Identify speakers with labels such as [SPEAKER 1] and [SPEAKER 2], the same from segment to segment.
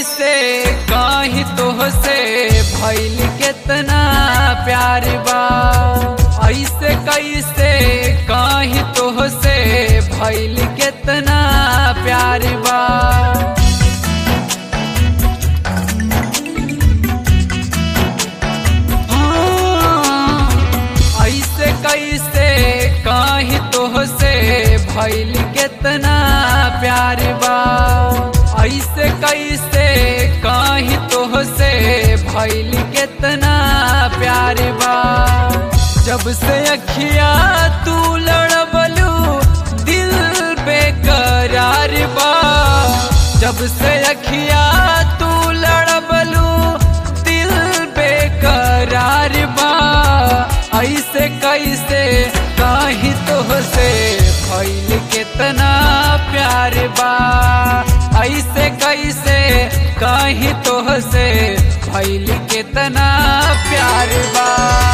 [SPEAKER 1] कैसे कहीं तो से भैल कितना प्यार बा ऐसे कैसे कहीं तो से भैल कितना प्यार बा हाँ, ऐसे कैसे कहीं तो से भैल कितना प्यार बा ऐसे कैसे कहीं तो से भैल कितना प्यार बा जब से अखिया तू लड़बलू दिल बेकरार बा जब से अखिया तू लड़बलू दिल बेकरार बा ऐसे कैसे कहीं तो से भैल कितना प्यार बा ऐसे कैसे कहीं तो से भैल कितना प्यार बा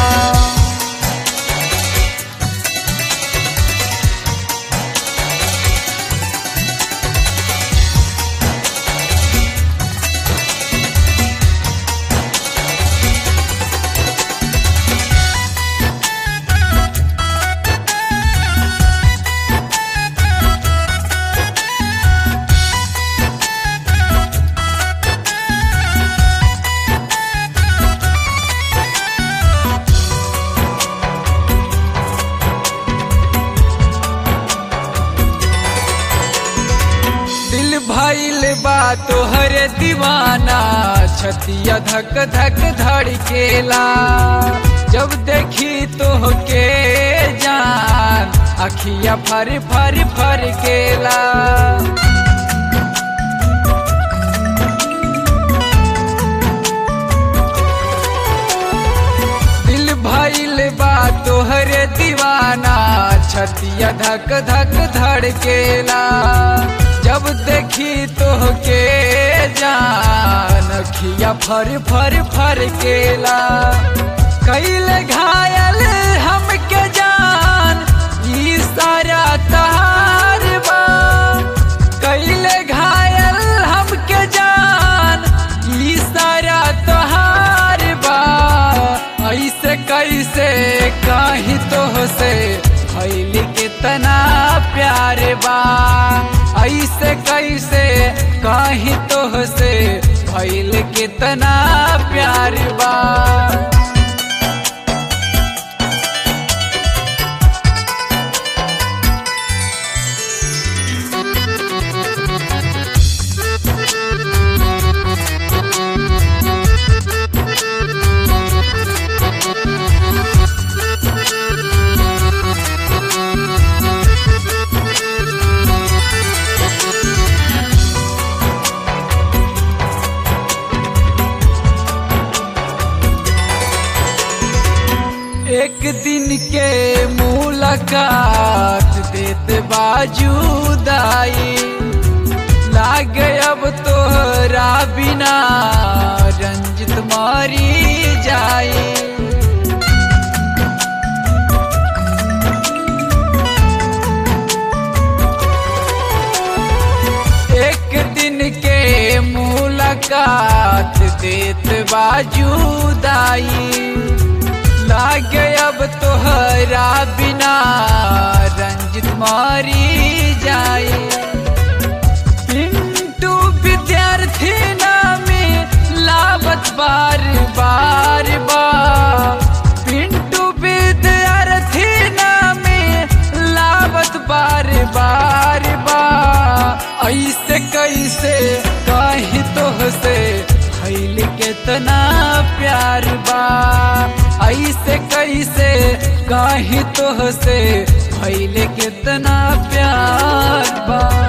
[SPEAKER 1] दिल भइल बा तोहर दीवाना छतिया धक धक धड़केला जब देखी तोहके जान अखिया फर फर फर केला दिल भइल बा तोहर दीवाना छतिया धक धक धड़केला जब देखी तोहके जान अखिया फर फर फर केला कैले घायल हमके जान ई सारा तहार बा कैले घायल हमके जान ई सारा तहार बा ऐसे कैसे कहीं तो से भैल कितना प्यार बा ऐसे कैसे कहीं तो से भैल कितना प्यार बा एक दिन के मुलाकात देत बाजूदाई लाग अब तोहरा बिना रंजित मारी जाई एक दिन के मुलाकात देत बाजूदाई लागे अब तोहरा बिना रंजित मारी जाए पिंटू विद्यार्थी नामे लावत बार बार बा पिंटू विद्यार्थी नामे लावत बार बार बा ऐसे कैसे कहीं तो से भैल कितना प्यार बा ऐसे कैसे कहीं तो से भैल कितना प्यार बा